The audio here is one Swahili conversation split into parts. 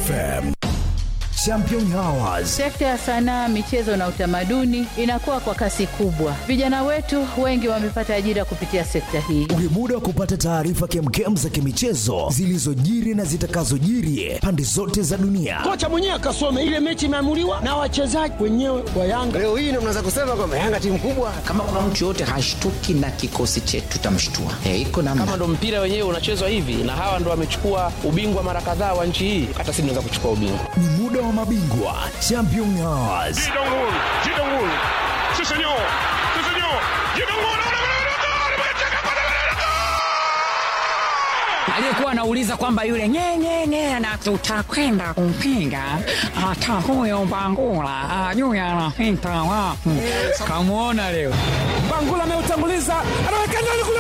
FM. Champion Hours. Sekta ya sanaa, michezo na utamaduni inakuwa kwa kasi kubwa. Vijana wetu wengi wamepata ajira kupitia sekta hii. Ni muda wa kupata taarifa kemkem za kimichezo zilizojiri na zitakazojiri pande zote za dunia. Kocha mwenyewe akasome ile mechi imeamuliwa na wachezaji wenyewe wa Yanga. Leo hii ndio mnaweza kusema kwamba Yanga timu kubwa. Kama kuna mtu yoyote hashtuki na kikosi chetu tutamshtua. Eh, iko namna. Kama ndo mpira wenyewe unachezwa hivi na hawa ndo wamechukua ubingwa mara kadhaa wa nchi hii, hata sisi tunaweza kuchukua ubingwa. Ni muda wa mabingwa Champion Hours. aliyekuwa anauliza kwamba yule nyenyenye na tutakwenda kumpinga hata huyo Bangula ajui anapita wapi. Kamwona leo Bangula ameutanguliza, anaweka ndani kule,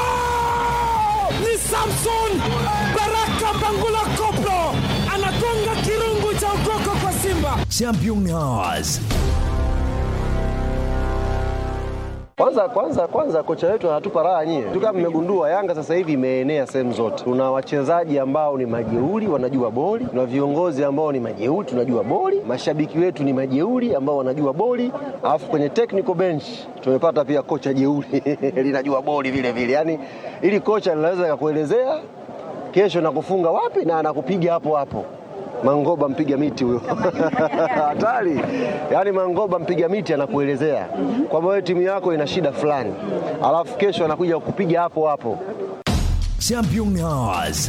ni Samson Baraka Bangula Koplo anagonga kirungu cha ukoko kwa Simba. Champion Hours. Kwanza kwanza kwanza, kocha wetu anatupa raha nyie tu. Kama mmegundua, Yanga sasa hivi imeenea sehemu zote. Tuna wachezaji ambao ni majeuri, wanajua boli. Tuna viongozi ambao ni majeuri, tunajua boli. Mashabiki wetu ni majeuri ambao wanajua boli, alafu kwenye technical bench tumepata pia kocha jeuri linajua boli vile vile. Yani ili kocha linaweza kakuelezea kesho nakufunga wapi na anakupiga hapo hapo. Mangoba mpiga miti huyo hatari. Yaani Mangoba mpiga miti anakuelezea kwamba wewe timu yako ina shida fulani, alafu kesho anakuja kukupiga hapo hapo. Champion Hours.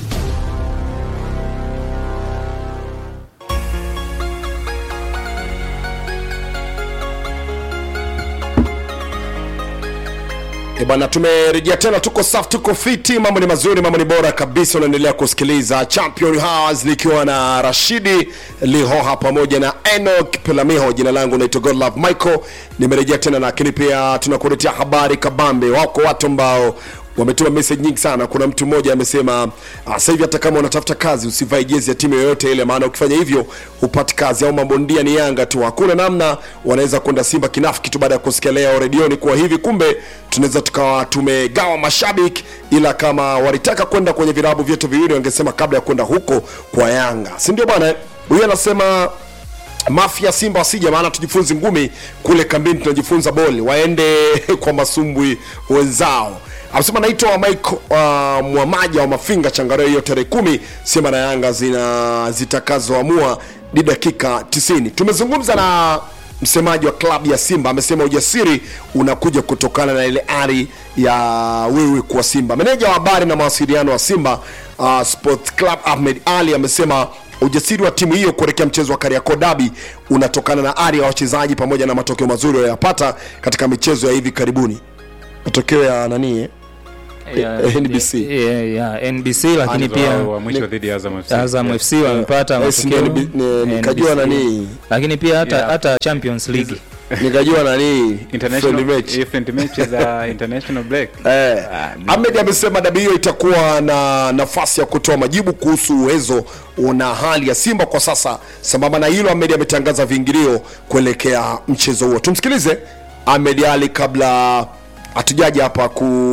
E bwana, tumerejea tena, tuko safi, tuko fiti, mambo ni mazuri, mambo ni bora kabisa. Unaendelea kusikiliza Champion Hours nikiwa na Rashidi Lihoha pamoja na Enoch Pelamiho. Jina langu naitwa Godlove Michael, nimerejea tena, lakini pia tunakuletea habari kabambe. Wako watu ambao wametuma message nyingi sana. Kuna mtu mmoja amesema ah, sasa hivi hata kama unatafuta kazi usivae jezi ya timu yoyote ile, maana ukifanya hivyo hupati kazi, au mabondia ni Yanga tu, hakuna namna wanaweza kwenda Simba kinafiki tu baada ya kusikia leo redioni kuwa hivi. Kumbe tunaweza tukawa tumegawa mashabiki, ila kama walitaka kwenda kwenye vilabu vyetu viwili wangesema kabla ya kwenda huko kwa Yanga, si ndio bwana? Huyu anasema Mafia Simba wasija, maana tujifunze ngumi kule kambini, tunajifunza boli, waende kwa masumbwi wenzao. Amesema naitwa Michael uh, Mwamaja wa Mafinga Changareo, hiyo tarehe kumi Simba na Yanga zina zitakazoamua ni dakika 90. Tumezungumza na msemaji wa klabu ya Simba, amesema ujasiri unakuja kutokana na ile ari ya wewe kuwa Simba. Meneja wa habari na mawasiliano wa Simba uh, Sport Club Ahmed Ali amesema ujasiri wa timu hiyo kuelekea mchezo wa Kariakoo Derby unatokana na ari ya wachezaji pamoja na matokeo mazuri waliyopata katika michezo ya hivi karibuni. Matokeo ya nani eh? ya, Eh, NBC. ya, ya, NBC lakini pia wa mwisho dhidi ya Azam FC. Azam FC wamepata Yes, matokeo ndio NB- ni- nikajua NBC. nani. lakini pia hata Yeah. hata Champions League nikajua nani International- friendly match. eh, friendly match za international break. Eh, Ah, ni- Ahmed amesema dabi hiyo itakuwa na nafasi ya kutoa majibu kuhusu uwezo na hali ya Simba kwa sasa. Sambamba na hilo, Ahmed ametangaza viingilio kuelekea mchezo huo. Tumsikilize Ahmed Ali kabla hatujaja hapa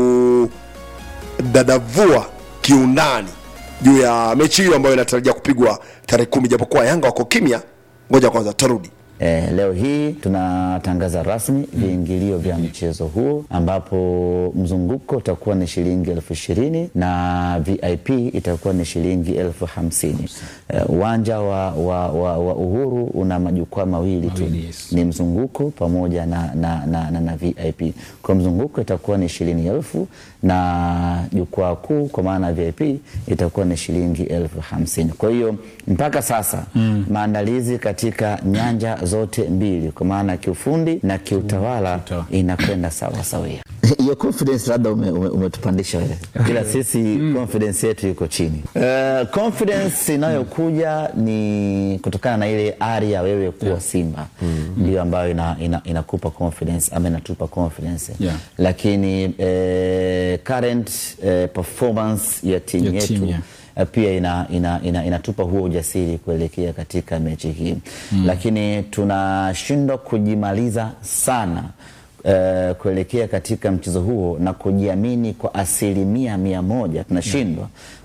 kudadavua kiundani juu ya mechi hiyo ambayo inatarajia kupigwa tarehe kumi, japokuwa Yanga wako kimya. Ngoja kwanza tarudi. Eh, leo hii tunatangaza rasmi viingilio vya mchezo huo ambapo mzunguko utakuwa ni shilingi elfu ishirini na VIP itakuwa ni shilingi elfu hamsini. Eh, Uwanja wa, wa, wa, wa Uhuru una majukwaa mawili tu, ni mzunguko pamoja na, na, na, na, na VIP. Kwa mzunguko itakuwa ni shilingi elfu na jukwaa kuu kwa maana ya VIP itakuwa ni shilingi elfu hamsini. Kwa hiyo mpaka sasa Mm. maandalizi katika nyanja zote mbili kwa maana kiufundi na kiutawala inakwenda sawa sawia. Hiyo confidence labda ume- ume- umetupandisha wewe, ila sisi confidence yetu iko chini. Uh, confidence inayokuja ni kutokana na ile ari ya wewe kuwa Simba ndio ambayo ina, ina, inakupa confidence ama inatupa confidence Yeah. lakini eh, current eh, performance ya timu Ya yetu timu, yeah. eh, pia ina, ina, ina, inatupa huo ujasiri kuelekea katika mechi hii Mm. lakini tunashindwa kujimaliza sana eh, kuelekea katika mchezo huo na kujiamini kwa asilimia mia moja tunashindwa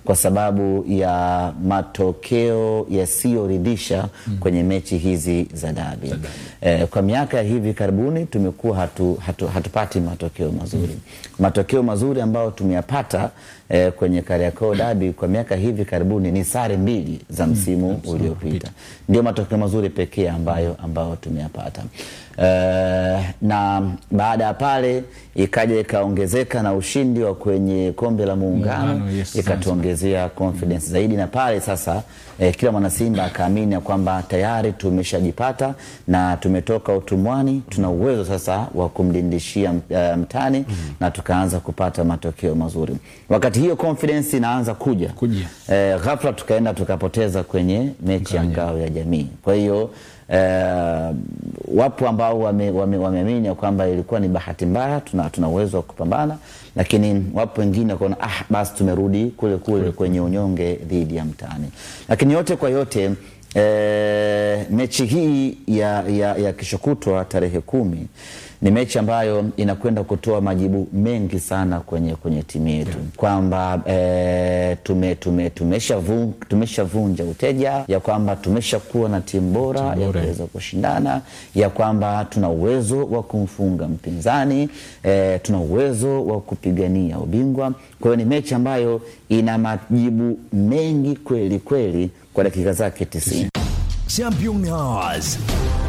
kwa sababu ya matokeo yasiyoridhisha kwenye mechi hizi za dabi. Eh, kwa miaka ya hivi karibuni tumekuwa hatu, hatu, hatupati matokeo mazuri. Matokeo mazuri ambayo tumeyapata eh, kwenye Kariakoo dabi kwa miaka hivi karibuni ni sare mbili za msimu uliopita, ndio matokeo mazuri pekee ambayo, ambayo tumeyapata. Eh, na baada ya pale ikaja ikaongezeka na ushindi wa kwenye kombe la muungano Muungano, yes, ikatuongezea confidence zaidi, na pale sasa eh, kila mwanasimba akaamini ya kwamba tayari tumeshajipata na tumetoka utumwani, tuna uwezo sasa wa kumlindishia uh, mtani na tukaanza kupata matokeo mazuri. Wakati hiyo confidence inaanza kuja, Kuja. eh, ghafla tukaenda tukapoteza kwenye mechi ya ngao ya jamii. Kwa hiyo eh, wapo ambao wameamini wame, wameamini ya kwamba ilikuwa ni bahati mbaya, tuna, tuna uwezo wa kupambana, lakini wapo wengine wakaona ah, basi tumerudi kule kule kwenye unyonge dhidi ya mtani. Lakini yote kwa yote eh, mechi hii ya, ya, ya kesho kutwa tarehe kumi ni mechi ambayo inakwenda kutoa majibu mengi sana kwenye, kwenye timu yetu kwamba eh, tume, tume, tumeshavunja tumeshavunja uteja ya kwamba tumeshakuwa na timu bora ya kuweza kushindana ya kwamba tuna uwezo wa kumfunga mpinzani eh, tuna uwezo wa kupigania ubingwa. Kwa hiyo ni mechi ambayo ina majibu mengi kweli kweli kwa dakika zake tisini. Champion Hours.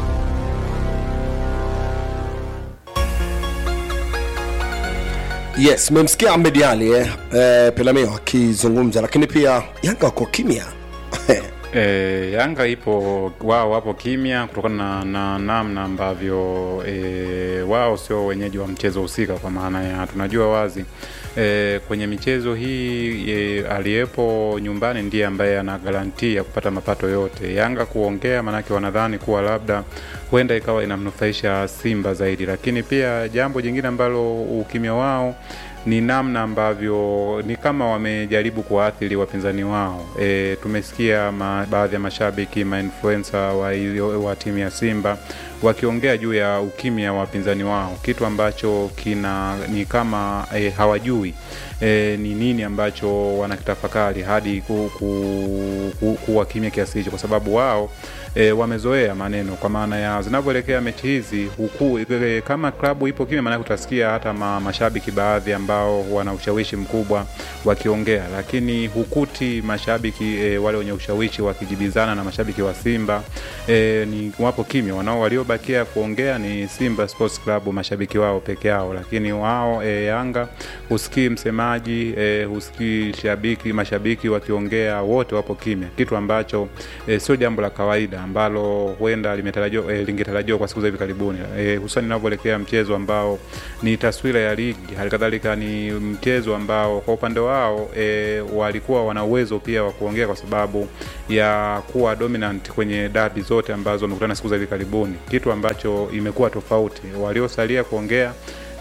yes mmemsikia Ahmed Ali eh, eh, Pelamio akizungumza lakini pia Yanga wako kimya E, Yanga ipo wao wapo kimya kutokana na, na namna ambavyo e, wao sio wenyeji wa mchezo husika, kwa maana ya tunajua wazi e, kwenye michezo hii e, aliyepo nyumbani ndiye ambaye ana garanti ya kupata mapato yote. Yanga kuongea, maanake wanadhani kuwa labda huenda ikawa inamnufaisha Simba zaidi, lakini pia jambo jingine ambalo ukimya wao ni namna ambavyo ni kama wamejaribu kuwaathiri wapinzani wao. E, tumesikia ma, baadhi ya mashabiki mainfluencer wa, ilio- wa timu ya Simba wakiongea juu ya ukimya wa wapinzani wao, kitu ambacho kina ni kama e, hawajui e, ni nini ambacho wanakitafakari hadi ku, ku, ku, kuwa kimya kiasi hicho, kwa sababu wao e, wamezoea maneno, kwa maana ya zinavyoelekea mechi hizi huku e, kama klabu ipo kimya, maanake utasikia hata ma, mashabiki baadhi ambao wana ushawishi mkubwa wakiongea, lakini hukuti mashabiki e, wale wenye ushawishi wakijibizana na mashabiki wa Simba e, ni wapo kimya. Wanao waliobakia kuongea ni Simba Sports Club, mashabiki wao peke yao, lakini wao e, Yanga husikii msemaji e, husikii shabiki mashabiki wakiongea, wote wapo kimya, kitu ambacho e, sio jambo la kawaida ambalo huenda limetarajiwa e, lingetarajiwa kwa siku za hivi karibuni e, hususan inavyoelekea mchezo ambao ni taswira ya ligi, halikadhalika ni mchezo ambao kwa upande wao e, walikuwa wana uwezo pia wa kuongea kwa sababu ya kuwa dominant kwenye dabi zote ambazo wamekutana siku za hivi karibuni, kitu ambacho imekuwa tofauti. Waliosalia kuongea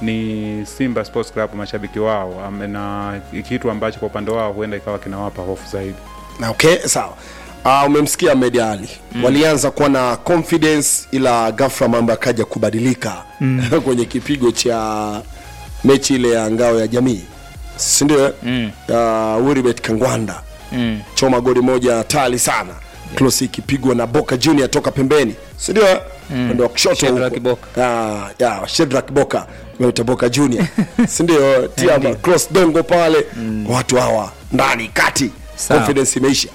ni Simba Sports Club, mashabiki wao, am- na kitu ambacho kwa upande wao huenda ikawa kinawapa hofu zaidi. na okay sawa uh, umemsikia Ahmed Ali mm. walianza kuwa na confidence ila ghafla mambo yakaja kubadilika Mm. kwenye kipigo cha mechi ile ya ngao ya jamii sindio Mm. uh, Wilibet Kangwanda Mm. choma goli moja hatari sana yeah. Klosi ikipigwa na Boka Junior toka pembeni sindio Mm. ndo wa kushoto Shedrack huko. Ah, ya Shedrack Boka meita Boka Junior sindio tiama cross dongo pale watu hawa ndani kati Sawa. confidence imeisha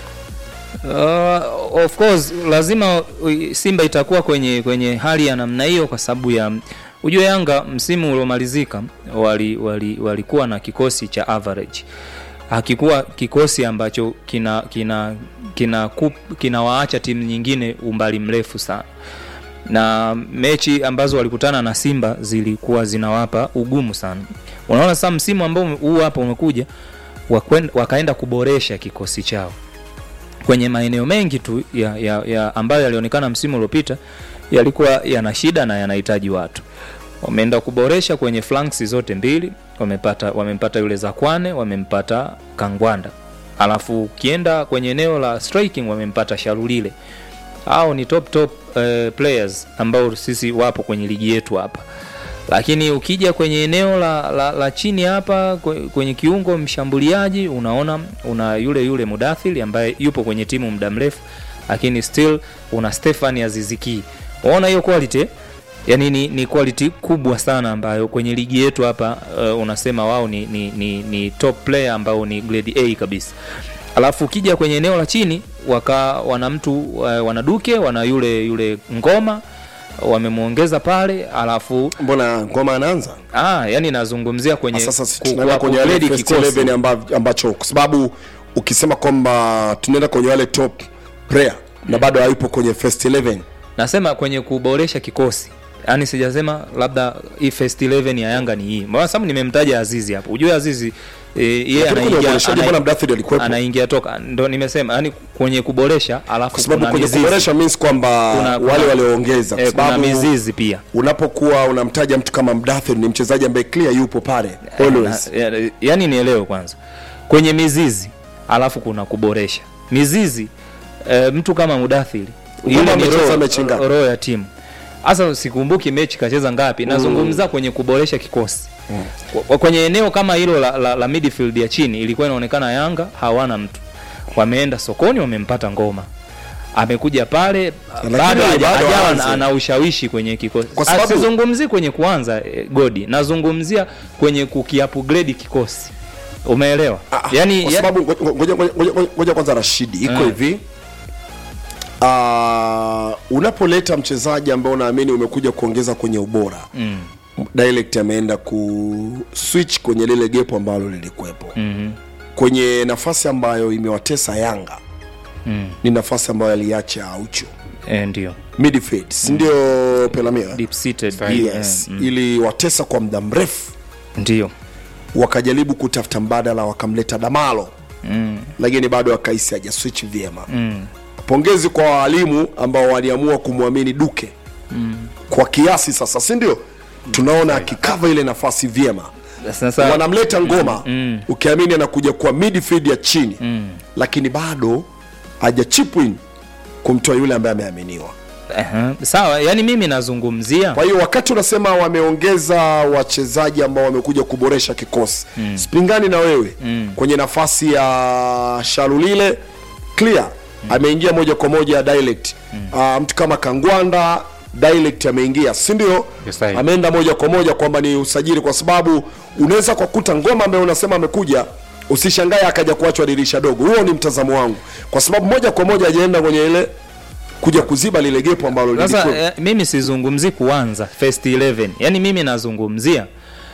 Uh, of course lazima uh, Simba itakuwa kwenye kwenye hali ya namna hiyo kwa sababu ya ujue Yanga msimu uliomalizika wali, wali, walikuwa na kikosi cha average, hakikuwa kikosi ambacho kina kina kina kup- kinawaacha timu nyingine umbali mrefu sana na mechi ambazo walikutana na Simba zilikuwa zinawapa ugumu sana. Unaona sasa msimu ambao ume- huu hapa umekuja wakwen- wakaenda kuboresha kikosi chao kwenye maeneo mengi tu ya, ya, ya ambayo yalionekana msimu uliopita yalikuwa yana shida na yanahitaji watu. Wameenda kuboresha kwenye flanks zote mbili, wamepata wamempata yule Zakwane, wamempata Kangwanda, alafu ukienda kwenye eneo la striking wamempata Sharulile. Hao ni top top uh, players ambao sisi wapo kwenye ligi yetu hapa. lakini ukija kwenye eneo la, la, la chini hapa kwe- kwenye kiungo mshambuliaji unaona una yule yule Mudathiri ambaye yupo kwenye timu muda mrefu, lakini still una Stefan Aziziki. Unaona hiyo quality yani ni, ni quality kubwa sana ambayo kwenye ligi yetu hapa uh, unasema wao ni, ni, ni, ni top player ambao ni grade A kabisa. Alafu ukija kwenye eneo la chini waka wana mtu uh, wana Duke wana yule yule Ngoma wamemwongeza pale, alafu mbona Ngoma anaanza? Ah, yani nazungumzia kwenye Ah, sasa ku- tunaenda kwenye wale ku-upgrade first kikosi. 11 amba, ambacho kwa sababu ukisema kwamba tunaenda kwenye wale top player na bado hayupo kwenye first 11 Nasema kwenye kuboresha kikosi, yaani sijasema labda hii first 11 ya Yanga ni hii, mbona sababu nimemtaja Azizi hapo. Ujue Azizi e, yeye Lakini kwenye anaingia uboreshaji ana- mbona Mdathiri alikuwepo? anaingia toka, ndo nimesema yani kwenye kuboresha, alafu kwa sababu kuna kwenye mizizi. kuboresha means kwamba Kuna- kuna- wale walioongeza kwa eh, kuna sababu mizizi pia unapokuwa unamtaja mtu kama Mdathir ni mchezaji ambaye clear yupo pale always Na- ya- yani nielewe kwanza kwenye mizizi alafu kuna kuboresha mizizi e, mtu kama mudathiri Ngoma ile ni amecheza roho- mechi ngapi? roho ya timu hasa sikumbuki mechi kacheza ngapi nazungumza kwenye kuboresha kikosi Kwa- kwenye eneo kama hilo la, la, la midfield ya chini ilikuwa inaonekana yanga hawana mtu wameenda sokoni wamempata ngoma amekuja pale Lakini bado haja- bado hajawa aanze. ana ushawishi kwenye kikosi Kwa sababu- sizungumzi kwenye kuanza eh, godi nazungumzia kwenye kukiupgrade kikosi umeelewa yani kwa ya- sababu ngoja- ngoja- ngoja- ngoja- ngoja kwanza Rashidi iko Mm. hivi uh, unapoleta mchezaji ambao unaamini umekuja kuongeza kwenye ubora Mm. direct ameenda ku switch kwenye lile gepo ambalo lilikuwepo Mhm. kwenye nafasi ambayo imewatesa Yanga Mm. ni nafasi ambayo aliacha Aucho Eh, ndio midfield si ndio Pelamia deep seated yes ili watesa kwa muda mrefu ndio wakajaribu kutafuta mbadala wakamleta Damalo mm. lakini bado akaisi haja switch vyema Mm. pongezi kwa waalimu ambao waliamua kumwamini Duke Mm. kwa kiasi sasa si ndio tunaona akikava ile nafasi vyema Sasa- wanamleta ngoma Mm. ukiamini anakuja kwa midfield ya chini Mm. lakini bado haja chip in kumtoa yule ambaye ameaminiwa Aha. sawa yani mimi nazungumzia kwa hiyo wakati unasema wameongeza wachezaji ambao wamekuja kuboresha kikosi Mm. spingani na wewe Mm. kwenye nafasi ya sharulile clear ameingia moja kwa moja direct Ah, mtu kama kangwanda direct ameingia si ndio Yes, sahihi. ameenda moja kwa moja kwamba ni usajili kwa sababu unaweza kwa kuta ngoma ambaye unasema amekuja usishangae akaja kuachwa dirisha dogo huo ni mtazamo wangu kwa sababu moja kwa moja ajaenda kwenye ile kuja kuziba lile gepo ambalo sasa lilikuwa eh, mimi sizungumzi kuanza first 11 yani mimi nazungumzia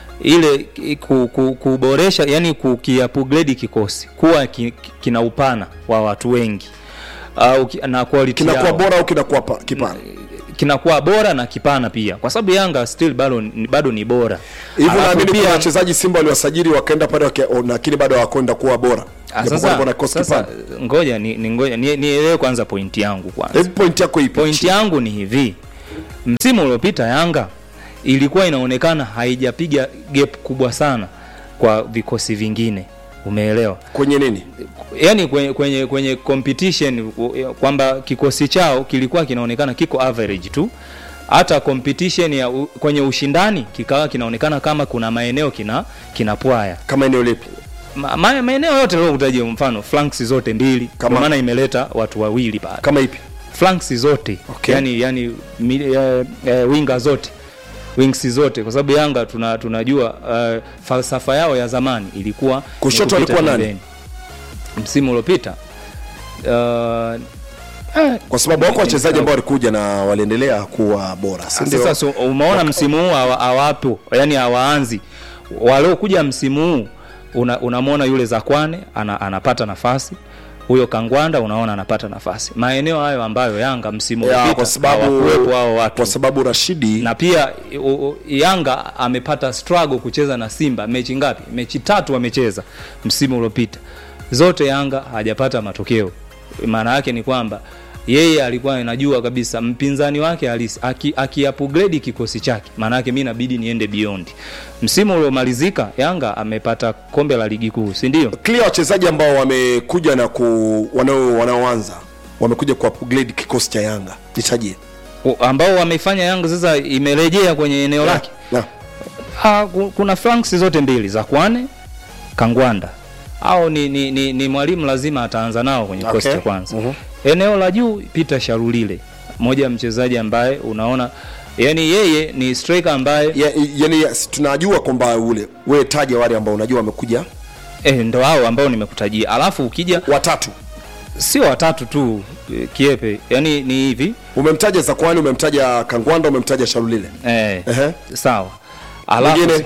ile ki- ku, ku, kuboresha yani kukiupgrade kikosi kuwa ki, ki- kina upana wa watu wengi au ki- na quality kinakuwa yao. bora au kinakuwa pa- kipana kinakuwa bora na kipana pia kwa sababu yanga still bado, bado ni bora hivyo Alafu naamini pia- kuna wachezaji simba waliwasajili wakaenda pale wake- o, lakini bado hawakwenda kuwa bora Ah, Japokuwa sasa, walikuwa na kikosi sasa kipana. ngoja ni, ni ngoja ni- nielewe kwanza pointi yangu kwanza Hebu point yako ipi pointi yangu ni hivi msimu uliopita yanga ilikuwa inaonekana haijapiga gap kubwa sana kwa vikosi vingine umeelewa kwenye nini yani kwenye, kwenye, kwenye competition u- kwamba kikosi chao kilikuwa kinaonekana kiko average tu hata competition ya u, kwenye ushindani kikawa kinaonekana kama kuna maeneo kina kinapwaya kama eneo lipi Ma, ma, maeneo yote liokutajia mfano flanks zote mbili Kama- kwa maana imeleta watu wawili pale kama ipi flanks zote Okay. yani, yani mi, eh, eh, winga zote wings zote kwa sababu yanga tuna, tunajua uh, falsafa yao ya zamani ilikuwa ni Kushoto kupita alikuwa nani? pembeni. msimu uliopita uh, kwa sababu wako wachezaji ambao walikuja na waliendelea kuwa bora si ndio? sasa so, umeona msimu huu hawa- hawapo yani hawaanzi waliokuja msimu huu una, unamwona yule zakwane ana, anapata nafasi huyo kangwanda unaona anapata nafasi maeneo hayo ambayo yanga msimu Ya, uliopita kwa sababu hawakuwepo hao watu kwa sababu Rashidi na pia u, u, Yanga amepata struggle kucheza na Simba mechi ngapi? Mechi tatu amecheza msimu uliopita, zote Yanga hajapata matokeo. Maana yake ni kwamba yeye alikuwa anajua kabisa mpinzani wake halisi aki, aki upgrade kikosi chake, maana yake mimi inabidi niende beyond. Msimu uliomalizika Yanga amepata kombe la ligi kuu, si ndio? clear wachezaji ambao wamekuja na ku wanao wanaoanza wamekuja ku upgrade kikosi cha Yanga nitajie U- ambao wameifanya Yanga sasa imerejea kwenye eneo Na, lake na. Ah, ku- kuna flanks zote mbili za Kwane Kangwanda au ni, ni, ni, ni mwalimu lazima ataanza nao kwenye Okay. kikosi cha kwanza eneo la juu Peter Sharulile moja ya mchezaji ambaye unaona yani yeye ni striker ambaye ya, yani yes, tunajua kwamba ule wewe taja wale ambao unajua wamekuja eh, ndo hao ambao nimekutajia alafu ukija watatu sio watatu tu eh, kiepe yani ni hivi umemtaja zakwani umemtaja kangwanda umemtaja sharulile eh, Ehe. sawa alafu Mwingine?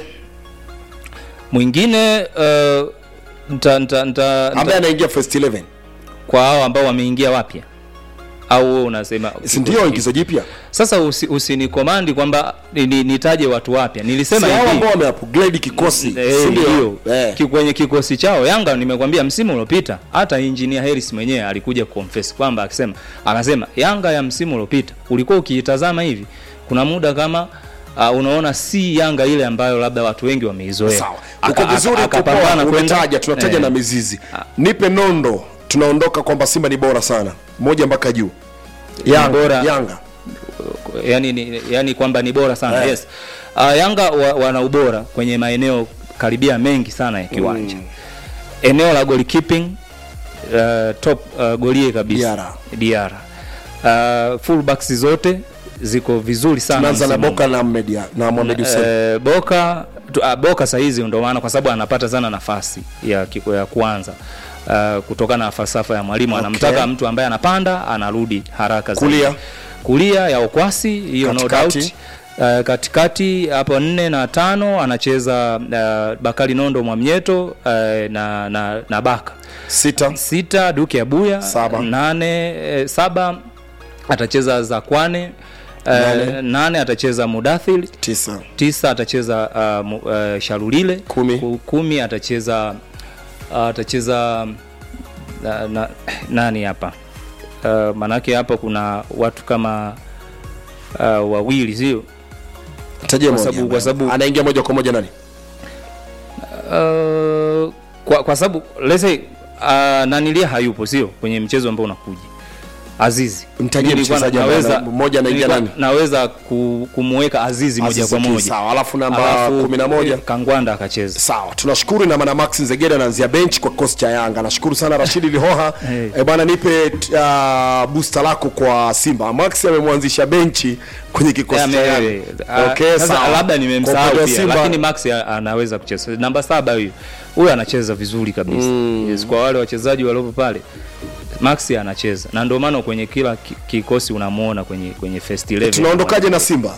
mwingine uh, nta, nta, nta, ambaye nta, anaingia first 11 kwa hao ambao wameingia wapya au wewe unasema si ndio ingizo jipya sasa usi- usinikomandi kwamba ni- ni- nitaje watu wapya nilisema si hao hivi ambao wameupgrade kikosi Eh, si ndio? ndio. Eh. Ki- kwenye kikosi chao Yanga nimekwambia msimu uliopita hata engineer Harris mwenyewe alikuja confess kwamba akisema akasema Yanga ya msimu uliopita ulikuwa ukiitazama hivi kuna muda kama uh, unaona si Yanga ile ambayo labda watu wengi wameizoea. sawa Aka- uko vizuri aka- uko akapambana poa, kwenda- umetaja tunataja eh, na mizizi nipe nondo tunaondoka kwamba simba ni bora sana moja mpaka juu yanga, bora. yanga. yani, ni, yani kwamba ni bora sana Eh. yes. Uh, Yanga wa, wana ubora kwenye maeneo karibia mengi sana ya kiwanja mm. eneo la goalkeeping uh, top uh, golie kabisa Diarra. Diarra. Uh, fullbacks zote ziko vizuri sana tunaanza na msimu huu. boka na Ahmed ya- na Mohamed Hussein Eh, Boka tu, uh, Boka sahizi ndo maana kwa sababu anapata sana nafasi ya, ki- ya kuanza uh, kutokana na falsafa ya mwalimu Okay. anamtaka mtu ambaye anapanda anarudi haraka zaidi. Kulia. kulia ya Okwasi hiyo no Katikati. doubt Uh, katikati hapo nne na tano anacheza uh, Bakari Nondo Mwamnyeto uh, na, na, na Baka sita sita Duke Abuya Saba. nane eh, saba atacheza Zakwane Nane. nane. nane atacheza Mudathir tisa tisa atacheza uh, mu- uh, Sharulile Kumi. Ku- kumi atacheza uh, atacheza na, na, nani hapa uh, manake hapa kuna watu kama uh, wawili sio tajia Kwa moja sababu- kwa sababu- anaingia moja kwa moja nani uh, kwa, kwa sababu let's say uh, nanilia hayupo sio kwenye mchezo ambao unakuja Azizi Mtajie Mimi nilikuwa mchezaji ambaye naweza- ana- mmoja anaingia nilikuwa nani? naweza ku, kumweka Azizi moja Azizi kwa tu, moja sawa. Alafu namba Alafu, 11? eh, Kangwanda akacheza sawa tunashukuru na maana Max Nzegeda anaanzia bench kwa kikosi cha Yanga nashukuru sana Rashidi Lihoha Hey. e bwana nipe uh, booster lako kwa Simba Max amemwanzisha benchi kwenye kikosi cha Eh, Yanga ame- ah, okay sasa sawa labda Kwa nimemsahau upande wa pia Simba, lakini Max a- anaweza kucheza namba saba huyu huyu anacheza vizuri kabisa mm. yes, kwa wale wachezaji waliopo pale Max anacheza na ndio maana kwenye kila ki- kikosi unamuona kwenye kwenye first 11 tunaondokaje na Simba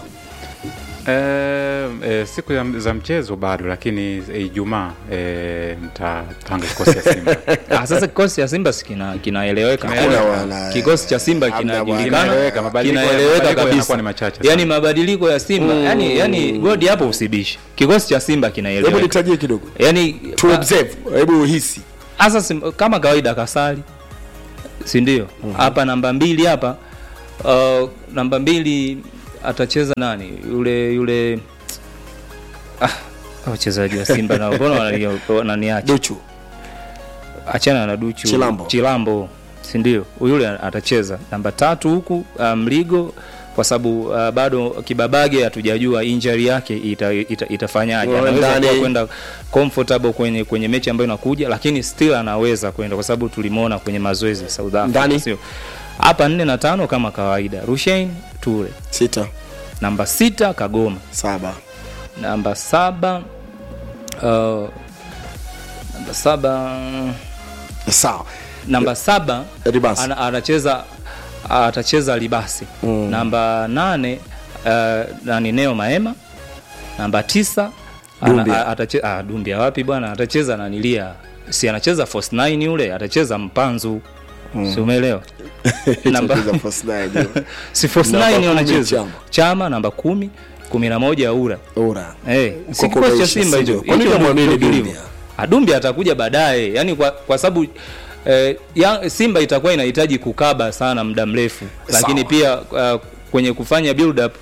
Eh, eh, siku ya, za mchezo bado lakini eh, Ijumaa eh, nitapanga kikosi ya Simba. Ah, sasa kikosi cha Simba si kina kinaeleweka. Hakuna bwana. Kikosi cha Simba Hamna bwana. kinajulikana, Kinaeleweka, mabadiliko ya- kinaeleweka mabadiliko kabisa. yanakuwa ni machache sana. Yaani mabadiliko ya Simba, Mm. yani yani godi hapo usibishe. Kikosi cha Simba hebu kinaeleweka. nitajie kidogo Yaani to observe hebu hisi Asa sim, kama kawaida kasali si ndio hapa namba mbili hapa uh, namba mbili atacheza nani yule yule ah, wachezaji wa simba na mbona wanani- wananiacha Duchu achana na duchu Chilambo. chilambo si ndio yule atacheza namba tatu huku uh, mligo kwa sababu uh, bado kibabage hatujajua injury yake ita, ita, itafanyaje Wewe anaweza ndani- kuwa kwenda comfortable kwenye kwenye mechi ambayo inakuja lakini still anaweza kwenda kwa sababu tulimuona kwenye mazoezi South Africa Ndani? sio hapa nne na tano kama kawaida Rushain Ture sita namba sita Kagoma saba namba saba uh, namba saba sawa namba saba Ribasi. ana, anacheza atacheza libasi Mm. namba nane uh, nani neo maema namba tisa ana- Dumbia. a- atache, ah, dumbia wapi bwana atacheza nanilia si anacheza force 9 yule atacheza mpanzu Mm. si umeelewa namba Atacheza first nine. si force Namba 9 kumi anacheza Chama. chama namba kumi kumi na moja ura ura hey, si Mkoko kikosi cha umeisha, simba hicho sivyo? Kwa nini Hicho ndio hamwamini kilivyo. Dumbia? Ah, Dumbia atakuja baadaye yani kwa, kwa sababu eh, ya, simba itakuwa inahitaji kukaba sana muda mrefu lakini Sawa. pia uh, kwenye kufanya build up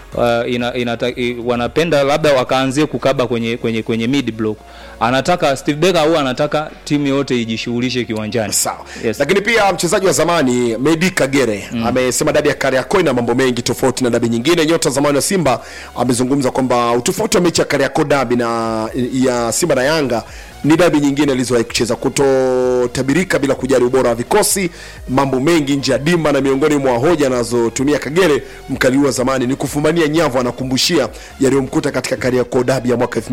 uh, ina, inata, i, wanapenda labda wakaanzie kukaba kwenye kwenye kwenye mid block anataka Steve Barker au anataka timu yote ijishughulishe kiwanjani sawa yes. lakini pia mchezaji wa zamani Medi Kagere mm. amesema dabi ya Kariakoo ina mambo mengi tofauti na dabi nyingine. Nyota zamani wa Simba amezungumza kwamba utofauti wa mechi ya Kariakoo dabi na ya Simba na Yanga ni dabi nyingine alizowahi kucheza, kutotabirika bila kujali ubora wa vikosi, mambo mengi nje ya dimba, na miongoni mwa hoja anazotumia Kagere mkali wa zamani ni kufumania nyavu, anakumbushia yaliyomkuta katika Kariakoo dabi ya mwaka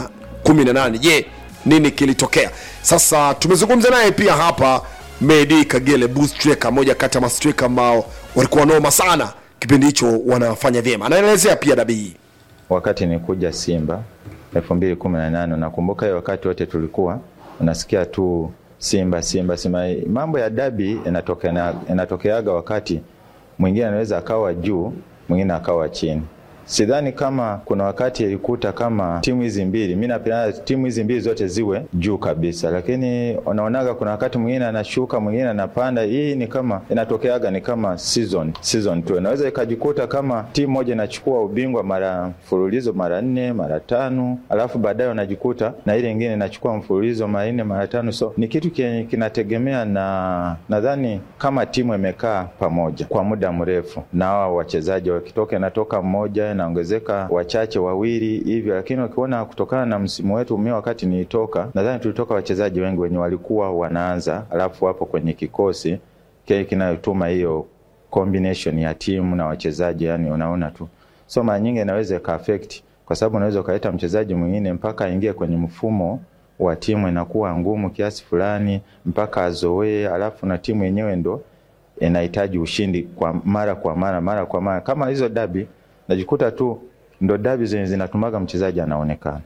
2018. Je, nini kilitokea? Sasa tumezungumza naye pia hapa Medi Kagere Bustreka, moja kati ya mastreka ambao walikuwa noma sana kipindi hicho, wanafanya vyema. Anaelezea pia dabi hii wakati nikuja Simba elfu mbili kumi na nane nakumbuka hiyo wakati wote tulikuwa unasikia tu Simba Simba Simba. Mambo ya dabi yanatokea yanatokeaga wakati mwingine anaweza akawa juu, mwingine akawa chini. Sidhani kama kuna wakati ilikuta kama timu hizi mbili, mi napenda timu hizi mbili zote ziwe juu kabisa, lakini unaonaga kuna wakati mwingine anashuka, mwingine anapanda. Hii ni kama inatokeaga ni kama season season tu, inaweza ikajikuta kama timu moja inachukua ubingwa mara mfululizo mara nne mara tano, alafu baadaye unajikuta na ile ingine inachukua mfululizo mara nne mara tano. So ni kitu kinategemea na nadhani kama timu imekaa pamoja kwa muda mrefu, na hawa wachezaji wakitoka, inatoka mmoja naongezeka wachache wawili hivyo, lakini ukiona kutokana na msimu wetu, mimi wakati nilitoka, nadhani tulitoka wachezaji wengi wenye walikuwa wanaanza, alafu wapo kwenye kikosi kile kinayotuma hiyo combination ya timu na wachezaji, yani unaona tu, so mara nyingi inaweza ika affect, kwa sababu unaweza ukaleta mchezaji mwingine mpaka aingie kwenye mfumo wa timu, inakuwa ngumu kiasi fulani mpaka azoee, alafu na timu yenyewe ndo inahitaji ushindi kwa mara kwa mara mara kwa mara, kama hizo dabi najikuta tu ndo dabi zenye zinatumaga mchezaji anaonekana,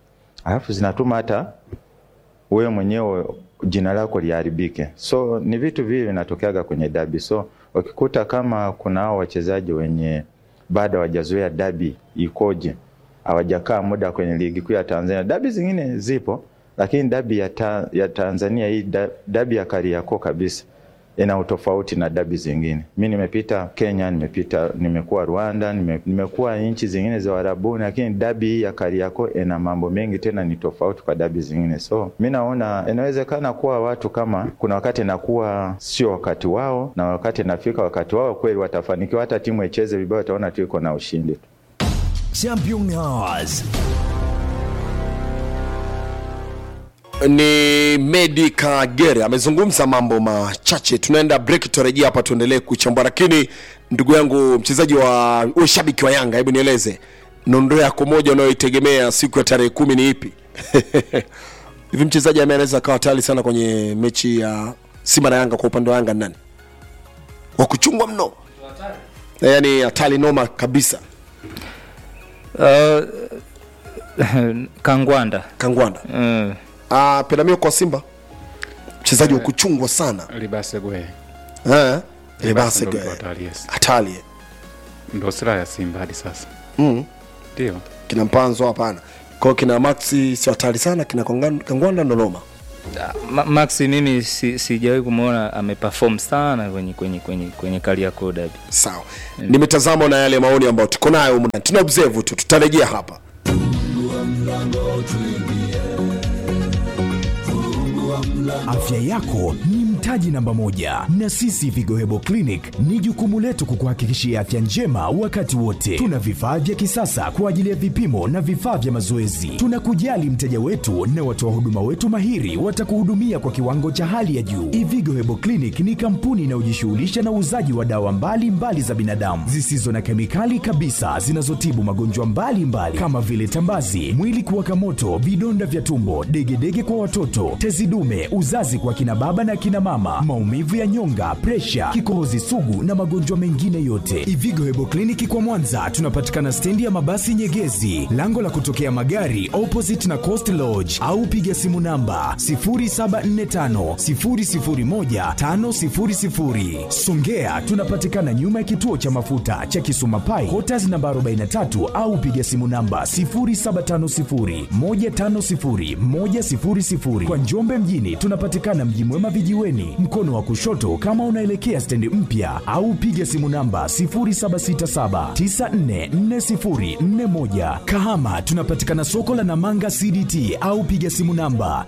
alafu zinatuma hata wewe mwenyewe jina lako liharibike. So ni vitu vivi vinatokeaga kwenye dabi. So ukikuta kama kuna hao wachezaji wenye bado hawajazoea dabi ikoje, hawajakaa muda kwenye ligi kuu ya Tanzania. Dabi zingine zipo, lakini dabi ya, ta, ya Tanzania hii dabi ya Kariakoo kabisa ina utofauti na dabi zingine. Mi nimepita Kenya, nimepita nimekuwa Rwanda, nime, nimekuwa nchi zingine za Arabuni, lakini dabi hii ya Kariakoo ina mambo mengi, tena ni tofauti kwa dabi zingine. So mi naona inawezekana kuwa watu kama kuna wakati inakuwa sio wakati wao, na wakati inafika wakati wao kweli watafanikiwa. Hata timu icheze vibaya, utaona tu iko na ushindi tu. Champion Hours ni Medi Kagere amezungumza mambo machache. Tunaenda break, tutarejea hapa tuendelee kuchambua. Lakini ndugu yangu mchezaji wa uwe shabiki wa Yanga, hebu nieleze nondo yako moja unayoitegemea siku ya tarehe kumi ni ipi? Hivi mchezaji ambaye anaweza akawa hatari sana kwenye mechi ya Simba na Yanga kwa upande wa Yanga nani wa kuchungwa mno, yaani hatari noma kabisa? uh, Kangwanda Kangwanda uh. Uh, Pelamio kwa Simba mchezaji wa kuchungwa sana Libase Gwe. Eh, Libase Libase ndo Gwe. mtu hatari, yes. hatari Ndo silaha ya Simba hadi sasa. mm. Ndio. kina Mpanzo hapana, kwa hiyo kina Maxi sio hatari sana, kina Kongan- Kangwanda ndo noma. Ma- Maxi mimi si, sijawahi kumwona ameperform sana kwenye kwenye kwenye kwenye Kariakoo derby. Sawa, nimetazama na yale maoni ambayo tuko nayo humu ndani. tuna observe tu, tutarejea hapa. Afya yako ni mtaji namba moja, na sisi Vigo Hebo Clinic ni jukumu letu kukuhakikishia afya njema wakati wote. Tuna vifaa vya kisasa kwa ajili ya vipimo na vifaa vya mazoezi. Tunakujali mteja wetu na watoa huduma wetu mahiri watakuhudumia kwa kiwango cha hali ya juu. Ivigo Hebo Clinic ni kampuni inayojishughulisha na uuzaji wa dawa mbalimbali mbali za binadamu zisizo na kemikali kabisa zinazotibu magonjwa mbalimbali kama vile tambazi, mwili kuwaka moto, vidonda vya tumbo, degedege kwa watoto, tezi dume, uzazi kwa kina baba na kina mama, maumivu ya nyonga, presha, kikohozi sugu na magonjwa mengine yote. Ivigo Hebo Kliniki kwa Mwanza tunapatikana stendi ya mabasi Nyegezi, lango la kutokea magari opposite na Coast Lodge, au piga simu namba 0745 001 500. Songea tunapatikana nyuma ya kituo cha mafuta cha Kisuma Pai, Quarters namba 43 au piga simu namba 0750 150 100. Kwa Njombe mjini tunapatikana Mji Mwema vijiweni, Miomboni, mkono wa kushoto kama unaelekea stendi mpya, au piga simu namba 0767944041. Kahama tunapatikana soko la Namanga CDT au piga simu namba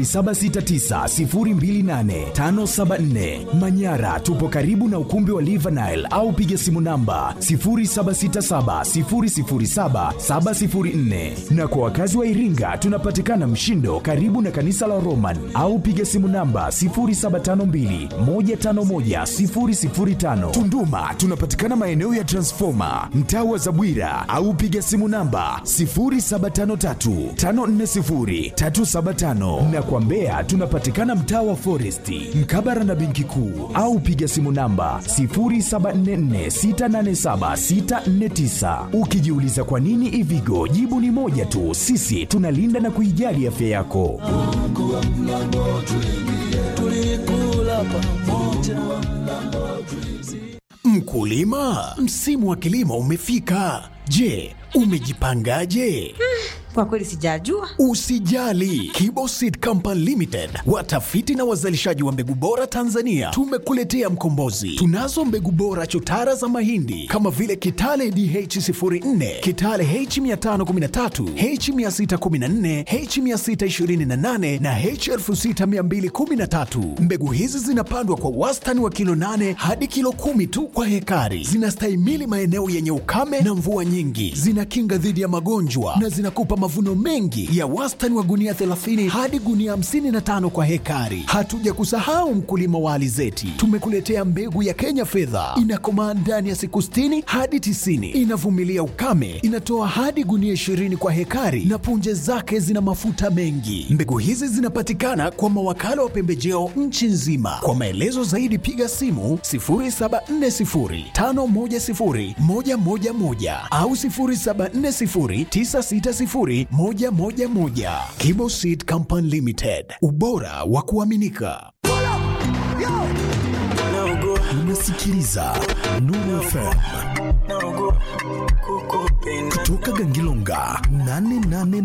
0769028574. Manyara tupo karibu na ukumbi wa Live Nile au piga simu namba 0767007704. Na kwa wakazi wa Iringa tunapatikana Mshindo karibu na kanisa la Roman au piga simu namba 0752151005. Tunduma tunapatikana maeneo ya Transformer mtaa wa Zabwira au piga simu namba 0753540375 na kwa Mbeya tunapatikana mtaa wa Foresti mkabara na benki kuu au piga simu namba 0744687649. Ukijiuliza kwa nini Ivigo, jibu ni moja tu, sisi tunalinda na kuijali afya yako. Mkulima, msimu wa kilimo umefika. Je, umejipangaje? Kwa kweli sijajua. Usijali, Kibo Seed Company Limited, watafiti na wazalishaji wa mbegu bora Tanzania, tumekuletea mkombozi. Tunazo mbegu bora chotara za mahindi kama vile Kitale DH04, Kitale H513, H614, H628 na H6213. Mbegu hizi zinapandwa kwa wastani wa kilo 8 hadi kilo kumi tu kwa hekari. Zinastahimili maeneo yenye ukame na mvua nyingi, zinakinga dhidi ya magonjwa na zinakupa mavuno mengi ya wastani wa gunia 30 hadi gunia 55 kwa hekari. Hatuja kusahau mkulima wa alizeti, tumekuletea mbegu ya Kenya fedha, inakomaa ndani ya siku 60 hadi 90, inavumilia ukame, inatoa hadi gunia 20 kwa hekari na punje zake zina mafuta mengi. Mbegu hizi zinapatikana kwa mawakala wa pembejeo nchi nzima. Kwa maelezo zaidi piga simu 0740510111 au 0740960111. Kibo Seed Company Limited, ubora wa kuaminika. Unasikiliza Nuru FM kutoka Gangilonga 88